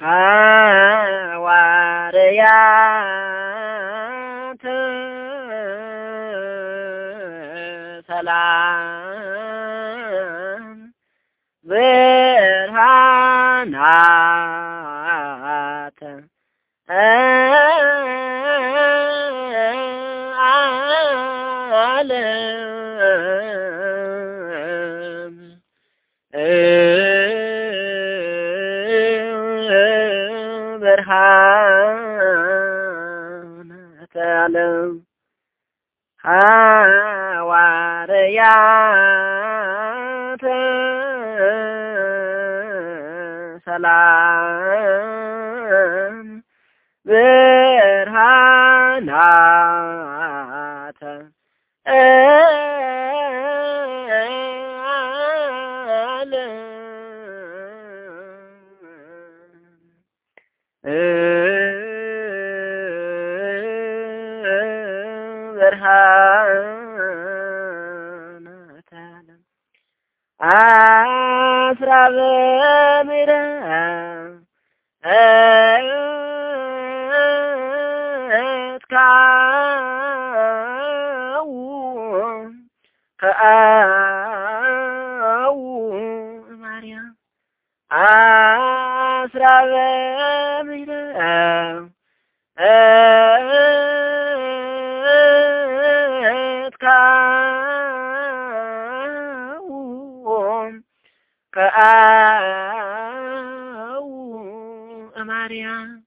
ሐዋርያት ሰላም ብርሃናት ዓለም ብርሃናተ ዓለም ሐዋርያት ሰላም ብርሃናተ ዓለም ብርሃናተ ዓለም አስራ በምሕረት ካው ከአው ማርያም አስራ በምሕረት ካው ከአው ማርያም